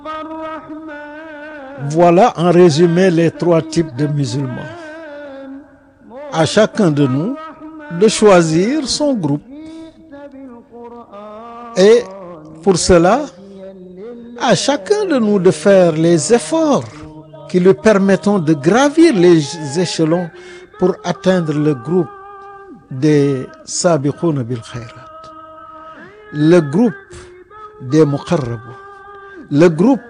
Voilà en résumé les trois types de musulmans. À chacun de nous de choisir son groupe. Et pour cela, à chacun de nous de faire les efforts qui lui permettront de gravir les échelons pour atteindre le groupe des sabiqouna bil khayrat, le groupe des muqarrabun, le groupe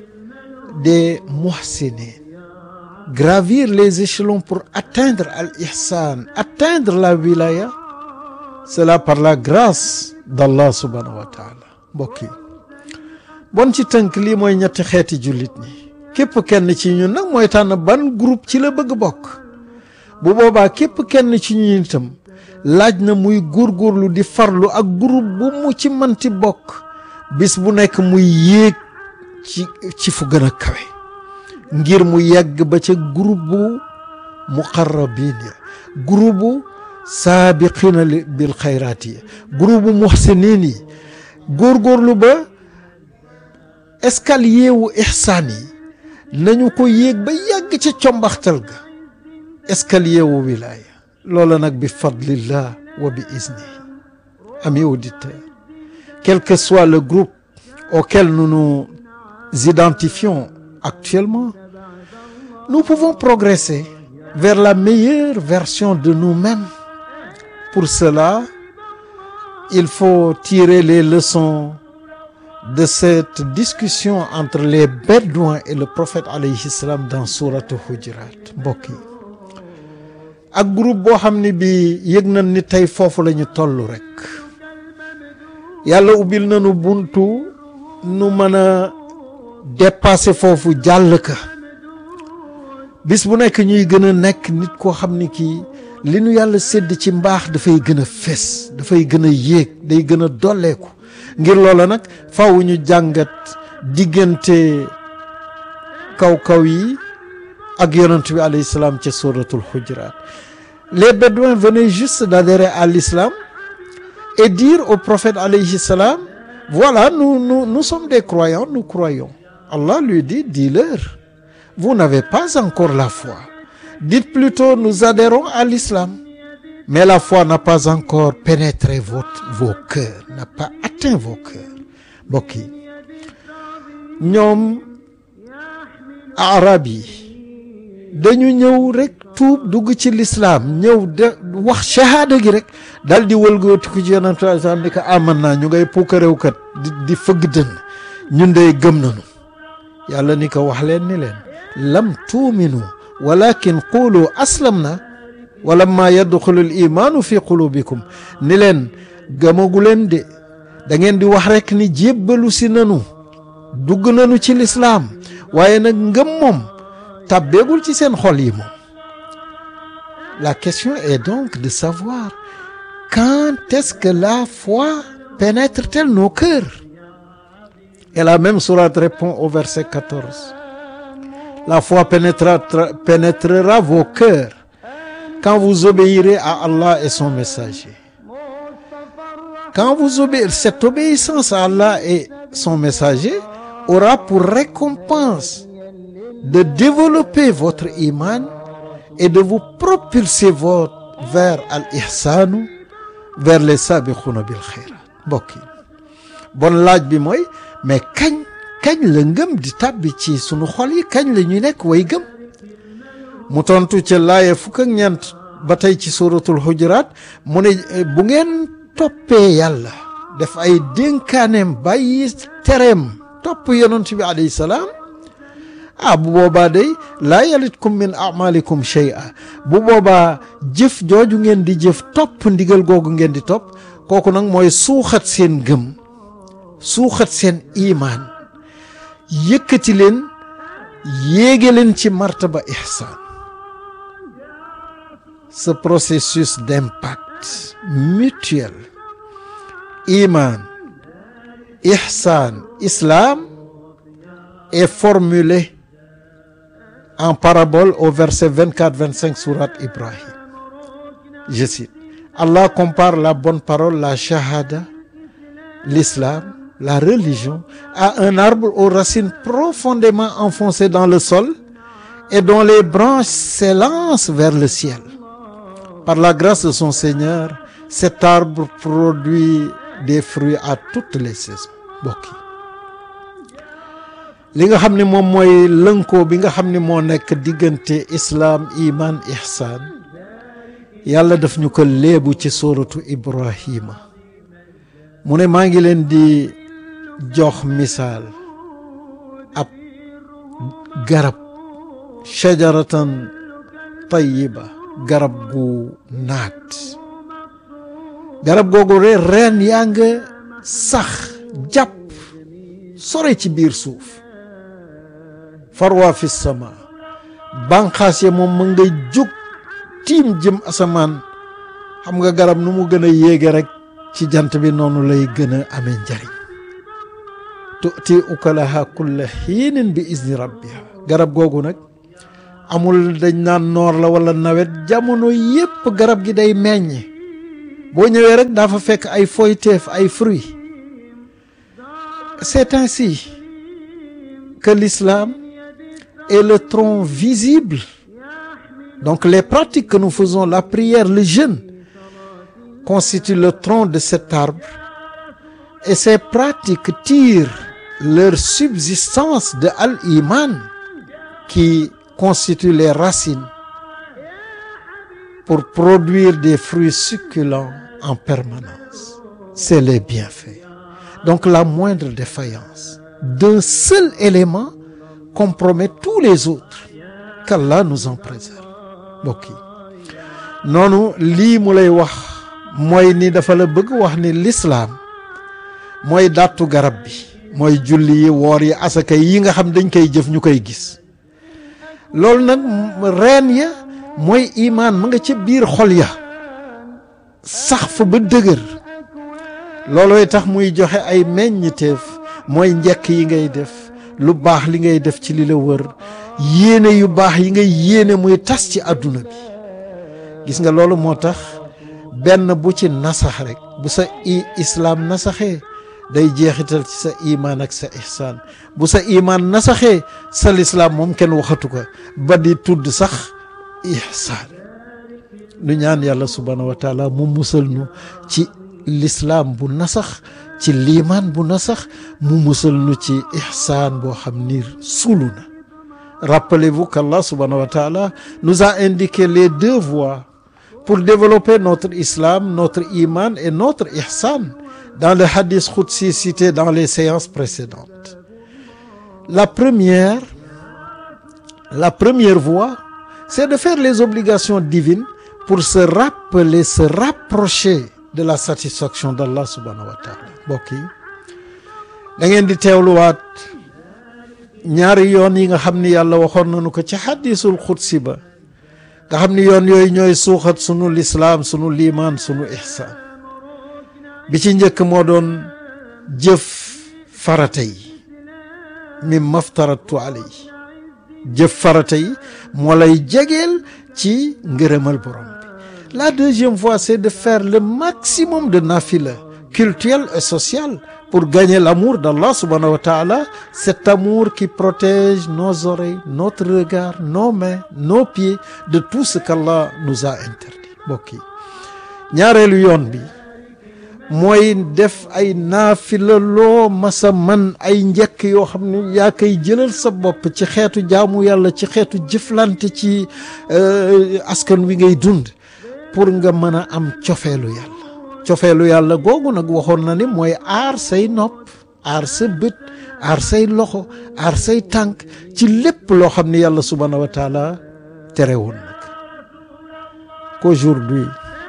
des muhsinin, gravir les échelons pour atteindre al-ihsan, atteindre la wilaya, cela par la grâce d'Allah subhanahu wa taala mbokk yi bon ci tënk lii mooy ñetti xeeti jullit ñi képp kenn ci ñun nag mooy tànn ban groupe ci la bëgg bokk bu boobaa képp kenn ci ñun itam laaj na muy góorgóorlu di farlu ak groupe bu mu ci manti bokk bis bu nekk muy yéeg ci ci fu gën a kawe ngir mu yegg ba ca groupe bu muqarrabin ya groupe bu saabiqina bil xayraat yi groupe bu muhsinin yi góorgóorlu ba escalier wu ihsaan yi nañu ko yéeg ba yàgg ca combaxtal ga escalier wu wilaaya loola nag bi fadlillah wa bi iznihi amis auditeurs quel que soit le groupe auquel nous nous identifions actuellement nous pouvons progresser vers la meilleure version de nous-mêmes pour cela il faut tirer les leçons de cette discussion entre les bédouins et le prophète alayhi salam dans sourate Hujurat mbokk yi ak groupe boo xam ne bi yëg nañ ni tey foofu la ñu toll rek yàlla ubbil nañu buntu nu mën a dépasser foofu jàll ka bis bu nekk ñuy gën a nekk nit koo xam ni kii li nu yàlla sédd ci mbaax dafay gën a fés dafay gën a yéeg day gën a dolleeku ngir loola nag faw ñu jàngat diggante kaw-kaw yi ak yonent bi alayhi salaam ca suratul hujurat les bédouins venaient juste d'adhérer à l'islam et dire au prophète alayhi salam voilà nous nous nous sommes des croyants nous croyons Allah lui dit dis-leur vous n'avez pas encore la foi dites plutôt nous adhérons à l'islam mais la foi n'a pas encore pénétré votre vos cœurs n'a pas atteint vos cœurs mbokk yi ñoom arab yi dañu ñëw rek tuub dugg ci l'islam ñëw de wax shahada gi rek dal di wëlgootiku ci yonent sallam ni ko aman naa ñu ngay puukaréew kat di di fëgg dënn ñun dey gëm nañu yàlla ni ko wax leen ni leen lam tuuminu walakin qulu aslamna walamma yadxulu l imaanu fi qulubikum ni leen gëmagu leen de da ngeen di wax rek ni jébbalu si nanu dugg nanu ci lislaam waaye nag ngëm moom tàbbeegul ci seen xol yi moom la question est donc de savoir quand est-ce que la foi pénètre-t-elle nos cœurs et la même sourate répond au verset 14 la foi pénétrera, pénétrera vos cœurs quand vous obéirez à Allah et son messager quand vous obéirez cette obéissance à Allah et son messager aura pour récompense de développer votre iman et de vous propulser votre vers al ihsanu vers les sabiquna bil khayrat mbokk yi bon laaj bi mooy mais kañ kañ la ngëm di tàbbi ci sunu xol yi kañ la ñuy nekk way gëm mu tontu ca laaye fukk ak ñeent ba tey ci suratul hujurat mu ne bu ngeen toppee yàlla def ay dénkaaneem bàyyi tereem topp yonent bi alayhi salaam ah bu boobaa day laa yalitkum min amalikum shay'a bu boobaa jëf jooju ngeen di jëf topp ndigal googu ngeen di topp kooku nag mooy suuxat seen gëm suuxat seen imaan yëkkati leen yéege leen ci martaba ihsaan ce processus d'impact mutuel iman ihsan islam est formulé en parabole au verset 24-25 sourate Ibrahim je cite Allah compare la bonne parole la shahada l'islam la religion a un arbre aux racines profondément enfoncées dans le sol et dont les branches s'élancent vers le ciel. Par la grâce de son Seigneur, cet arbre produit des fruits à toutes les saisons mbokk yi li nga xam ne moom mooy lënkoo bi nga xam ne moo nekk diggante islaam iman ihsaan yàlla daf ñu ko léebu ci suuratu Ibrahima mu ne maa ngi leen di jox misaal ab garab shajaratan tayyiba garab gu naat garab googu re reen yaa nga sax jàpp sore ci biir suuf farwa fi sama banqaas ya moom ma nga jóg tiim jëm asamaan xam nga garab nu mu gën a yéege rek ci jant bi noonu lay gën a amee njariñ tu'ti ukalaha kulla xiinin bi izni rabbiha garab googu nag amul dañ naan noor la wala nawet jamono yépp garab gi day meññ boo ñëwee rek daa fa fekk ay foyteef ay fruits c'est ainsi que l'islam est le tronc visible donc les pratiques que nous faisons la prière le jeûne constituent le tronc de cet arbre et ces pratiques tirent leur subsistance de al-iman qui constitue les racines pour produire des fruits succulents en permanence c'est les bienfaits donc la moindre défaillance d'un seul élément compromet tous les autres qu'Allah nous en préserve mbokk yi noonu lii mu lay wax mooy ni dafa la bëgg wax ni lislaam mooy dàttu garab bi mooy julli yi woor yi asaka yi nga xam dañ koy jëf ñu koy gis loolu nag reen ya mooy imaan ma nga ca biir xol ya sax fa ba dëgër loolooy tax muy joxe ay meññiteef mooy njekk yi ngay def lu baax li ngay def ci li la wër yéene yu baax yi ngay yéene muy tas ci àdduna bi gis nga loolu moo tax benn bu ci nasax rek bu sa i islaam nasaxee day jeexital ci sa imaan ak sa ihsaan bu sa imaan nasaxee sa lislaam moom kenn waxatu ko ba di tudd sax ihsaan nu ñaan yàlla subhaanahu wa taala mu musal nu ci lislaam bu nasax ci liimaan bu nasax mu musal nu ci ihsaan boo xam ni sulu na rappelez-vous qu'Allah subhanahu wa ta'ala nous a indiqué les deux voies pour développer notre islam notre iman et notre ihsan dans le hadith qudsi cité dans les séances précédentes la première la première voie c'est de faire les obligations divines pour se rappeler se rapprocher de la satisfaction d'Allah subhanahu wa ta'ala mbokk yi da ngeen di teewluwaat ñaari yoon yi nga xam ni yàlla waxoon nañu ko ci xadisul xudsi ba nga xam ni yoon yooyu ñooy suuxat sunu lislaam sunu liimaan sunu ihsaan bi ci njëkk moo doon jëf farata yi mim maftaratu alay jëf farata yi moo lay jegeel ci ngërëmal borom bi la deuxième voie c'est de faire le maximum de nafila cultuel et social pour gagner l'amour d'Allah subhanahu wa ta'ala cet amour qui protège nos oreilles notre regard nos mains nos pieds de tout ce qu'Allah nous a interdit mbokk yi ñaareelu yoon bi mooy def ay naafila loo masa man ay njëkk yoo xam ne yaa koy jëlal sa bopp ci xeetu jaamu yàlla ci xeetu jëflante ci askan wi ngay dund pour nga mën a am cofeelu yàlla cofeelu yàlla googu nag waxoon na ni mooy aar say nopp aar sa bët aar say loxo aar say tànk ci lépp loo xam ni yàlla subhanahu wa taala terewul nag qu'aujourd'hui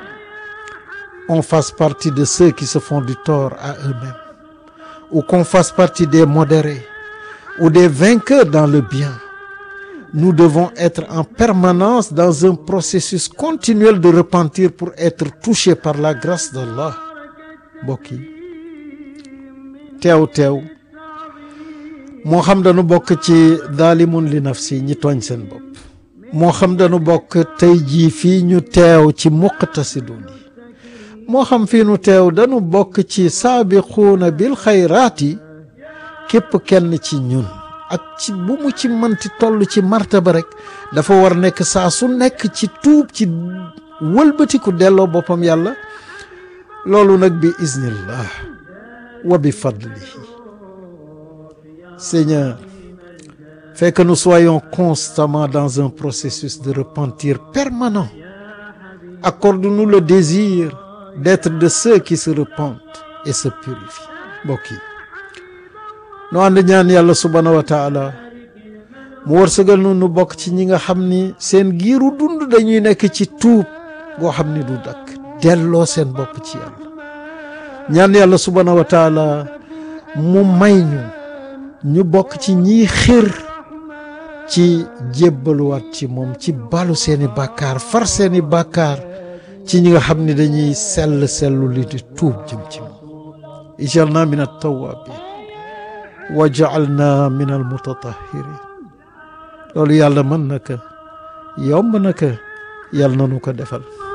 on fasse partie de ceux qui se font du tort à eux-mêmes ou qu'on fasse partie des modérés ou des vainqueurs dans le bien nous devons être en permanence dans un processus continuel de repentir pour être touchés par la grâce d'Allah mbokk yi teew teew moo xam dañu bokk ci daalimun li nafsi ñi tooñ seen bopp moo xam dañu bokk tey jii fii ñu teew ci muqtasidun yi moo xam fii nu teew dañu bokk ci saabiquuna bil xayraati képp kenn ci ñun ak ci bu mu ci mënti toll ci martaba rek dafa war nekk saa su nekk ci tuub ci wëlbatiku delloo boppam yàlla loolu nag bi iznillah wa bi fadlihi Seigneur fais que nous soyons constamment dans un processus de repentir permanent accorde-nous le désir d'être de ceux qui se repentent et se purifient mbokk yi nu ànd ñaan yàlla subhaanahu wa taala mu wërsëgal nu nu bokk ci ñi nga xam ni seen giiru dund dañuy nekk ci tuub goo xam ni du dakk delloo seen bopp ci yàlla ñaan yàlla subhaanahu wa taala mu may ñu ñu bokk ci ñiy xër ci jébbaluwaat ci moom ci balu seeni bàkkaar far seeni bàkkaar ci ñi nga xam ni dañuy sell sellu li di tuub jëm ci moom ijalna min attawabin wa jaalna min almutatahirin loolu yàlla mën na ko yomb na ko yàlla na nu ko defal